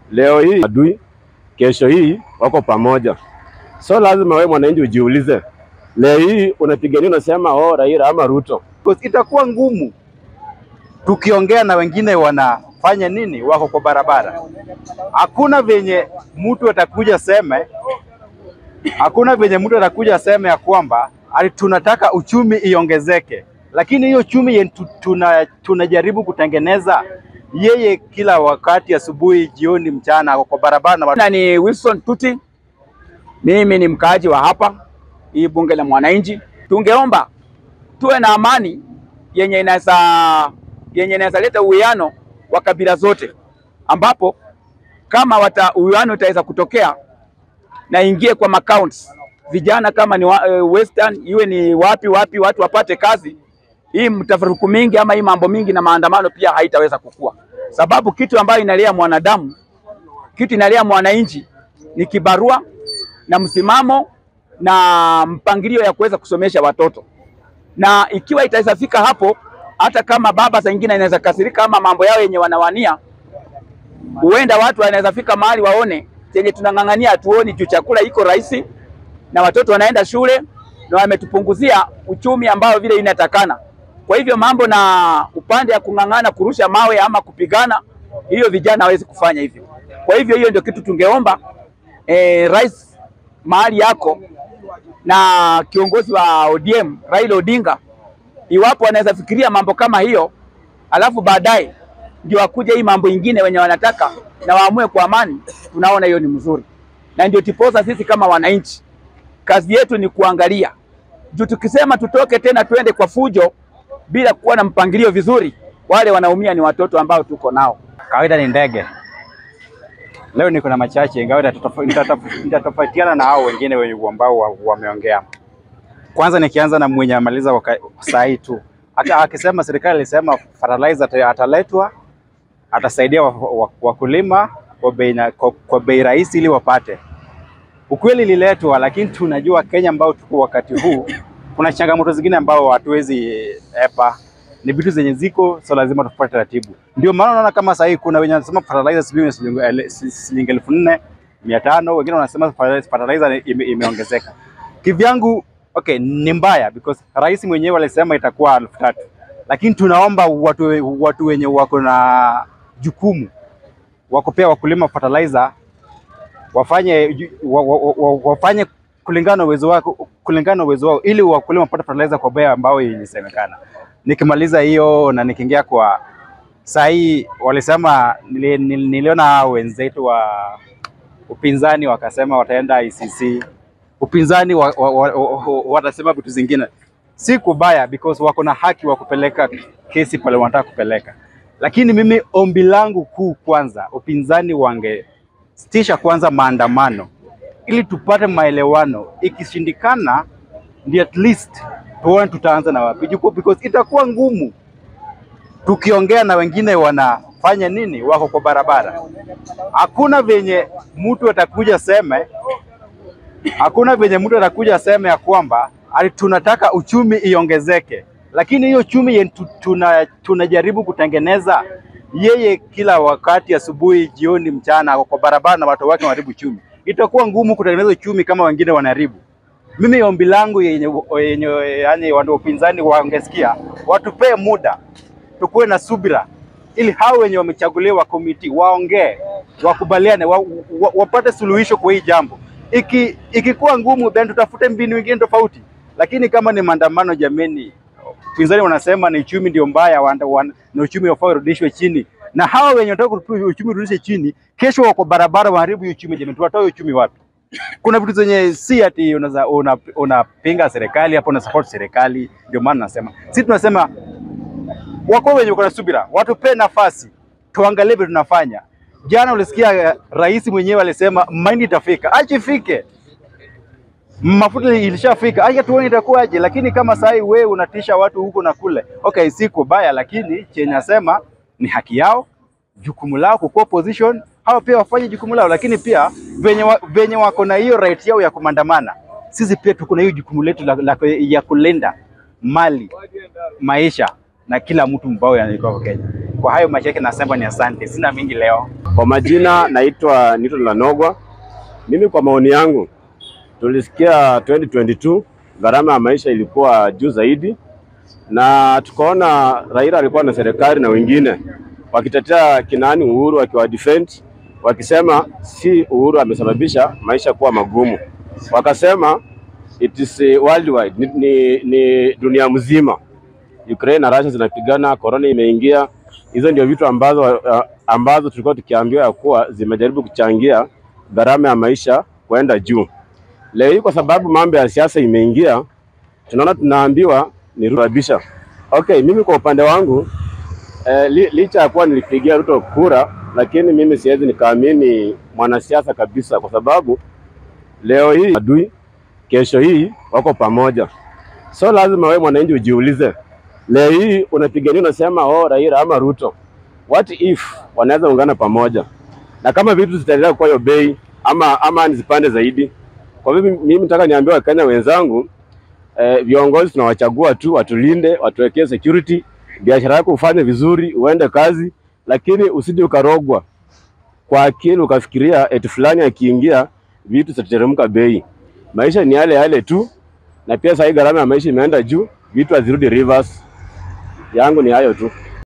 Leo hii adui, kesho hii wako pamoja. So lazima wewe mwananchi ujiulize, leo hii unapigania unasema oh, Raila ama Ruto. Because itakuwa ngumu tukiongea na wengine wanafanya nini, wako kwa barabara. Hakuna venye mtu atakuja seme, hakuna venye mtu atakuja seme ya kwamba ati tunataka uchumi iongezeke, lakini hiyo uchumi yenye tu- tuna, tunajaribu kutengeneza yeye kila wakati, asubuhi, jioni, mchana, ako kwa barabara na watu Jina ni Wilson Tuti, mimi ni mkaaji wa hapa hii bunge la mwananchi. Tungeomba tuwe na amani yenye inaweza yenye inaweza leta uwiano wa kabila zote, ambapo kama wata uwiano utaweza kutokea na ingie kwa macounts vijana kama ni wa, uh, western iwe ni wapi wapi watu wapate kazi. Hii mtafaruku mingi ama hii mambo mingi na maandamano pia haitaweza kukua, sababu kitu ambayo inalea mwanadamu kitu inalea mwananchi ni kibarua na msimamo na mpangilio ya kuweza kusomesha watoto, na ikiwa itaweza fika hapo, hata kama baba saa ingine inaweza kasirika ama mambo yao yenye wanawania, huenda watu wanaweza fika mahali waone chenye tunang'ang'ania hatuoni, juu chakula iko rahisi na watoto wanaenda shule na wametupunguzia uchumi ambao vile inatakana. Kwa hivyo mambo na upande ya kung'ang'ana kurusha mawe ama kupigana, hiyo vijana hawezi kufanya hivyo. Kwa hivyo hiyo ndio kitu tungeomba eh, rais mahali yako na kiongozi wa ODM Raila Odinga, iwapo wanaweza fikiria mambo kama hiyo, alafu baadaye ndio wakuja hii mambo ingine wenye wanataka na waamue kwa amani, tunaona hiyo ni mzuri, na ndio tiposa sisi kama wananchi kazi yetu ni kuangalia juu, tukisema tutoke tena twende kwa fujo bila kuwa na mpangilio vizuri, wale wanaumia ni watoto ambao tuko nao. kawaida ni ndege. Leo niko na machache, ingawa nitatofa- nitatofa- nitatofautiana na hao wengine wenye ambao wa- wameongea. Kwanza nikianza na mwenye amaliza waka- saa hii tu, hata akisema serikali ilisema fertilizer ata- ataletwa, atasaidia wa- wa- wakulima kwa bei na- kwa- kwa bei rahisi ili wapate. Ukweli ililetwa, lakini tunajua Kenya ambao tuko wakati huu kuna changamoto zingine ambao hatuwezi epa ni vitu zenye ziko so lazima tufuate taratibu. Ndio maana unaona kama sasa hivi kuna wenye wanasema fertilizer sijui ni shilingi ele- si- shilingi elfu nne mia tano wengine wanasema fertilizer ime, imeongezeka. Kivyangu okay, ni mbaya because rais mwenyewe alisema itakuwa elfu tatu lakini tunaomba watu, watu wenye wako na jukumu wa kupea wakulima fertilizer wafanye ju- wa, wa, wa, wafanye kulingana na uwezo wako kulingana na uwezo wao ili wakulima wapate fertilizer kwa bei ambayo ilisemekana. Nikimaliza hiyo na nikiingia kwa saa hii, walisema nili, nili, niliona hao wenzetu wa upinzani wakasema wataenda ICC. Upinzani wa, wa, wa, wa, wa, watasema vitu zingine, si kubaya because wako na haki wa kupeleka kesi pale wanataka kupeleka, lakini mimi ombi langu kuu kwanza, upinzani wangesitisha kwanza maandamano ili tupate maelewano. Ikishindikana, ndio at least tuone tutaanza na wapi, Juku- because itakuwa ngumu tukiongea na wengine wanafanya nini, wako kwa barabara. Hakuna venye mtu atakuja seme, hakuna venye mtu atakuja seme ya kwamba ati tunataka uchumi iongezeke, lakini hiyo uchumi yenye tu- tuna, tunajaribu kutengeneza yeye kila wakati, asubuhi, jioni, mchana, ako kwa barabara na watu wake wanaharibu uchumi. Itakuwa ngumu kutengeneza uchumi kama wengine wanaharibu. Mimi ombi langu yenye, yenye yani watu wa upinzani wangesikia, watupee muda, tukuwe na subira ili hao wenye wamechaguliwa komiti waongee, wakubaliane, wa, wa, wapate suluhisho kwa hii jambo. Iki ikikuwa ngumu, then tutafute mbinu nyingine tofauti, lakini kama ni maandamano, jameni, upinzani wanasema ni uchumi ndio mbaya, wanda- wan- na uchumi wafaa urudishwe chini, na hawa wenye wanataka kutu- uchumi urudishwe chini, kesho wako barabara waharibu hiyo uchumi. Jameni, tutatoa hiyo uchumi wapi? kuna vitu zenye si ati unaweza una- unapinga serikali hapo una support serikali. Ndio maana nasema sisi tunasema wako wenye wako na subira, watupe nafasi tuangalie vile tunafanya. Jana ulisikia eh, rais mwenyewe alisema mahindi itafika, acha ifike. Mafuta ilishafika, acha tuone itakuwaje. Lakini kama saa hii wewe unatisha watu huko na kule, okay, si kubaya, lakini chenye nasema ni haki yao, jukumu lao kukuwa opposition, hao pia wafanye jukumu lao, lakini pia venye, wa, venye wako na hiyo right yao ya kumandamana, sisi pia tuko na hiyo jukumu letu la, la, ya kulinda mali, maisha na kila mtu mbao yanalikuwa kwa Kenya. Kwa hayo machache nasema ni asante, sina mingi leo. Kwa majina naitwa Newton Lanogwa. Mimi kwa maoni yangu, tulisikia 2022 gharama ya maisha ilikuwa juu zaidi, na tukaona Raila alikuwa na serikali na wengine wakitetea kinani Uhuru, wakiwa defend wakisema si Uhuru amesababisha maisha kuwa magumu, wakasema it is eh, worldwide, ni, ni, ni dunia mzima. Ukraine na Russia zinapigana, corona imeingia. Hizo ndio vitu ambazo, uh, ambazo tulikuwa tukiambiwa ya kuwa zimejaribu kuchangia gharama ya maisha kwenda juu. Leo hii kwa sababu mambo ya siasa imeingia, tunaona tunaambiwa ni Ruto. Okay, mimi kwa upande wangu eh, li, licha ya kuwa nilipigia Ruto kura, lakini mimi siwezi nikaamini mwanasiasa kabisa, kwa sababu leo hii adui, kesho hii wako pamoja. So lazima wewe mwananchi ujiulize, leo hii unapigania unasema oh, Raila ama Ruto, what if wanaweza ungana pamoja, na kama vitu zitaendelea kwa hiyo bei ama ama zipande zaidi. Kwa hivyo mimi nataka niambie Wakenya wenzangu eh, viongozi tunawachagua tu watulinde, watuwekee security, biashara yako ufanye vizuri, uende kazi, lakini usije ukarogwa kwa akili ukafikiria eti fulani akiingia vitu zitateremka bei. Maisha ni yale yale tu, na pia sasa hii gharama ya maisha imeenda juu, vitu hazirudi reverse. Yangu ni hayo tu.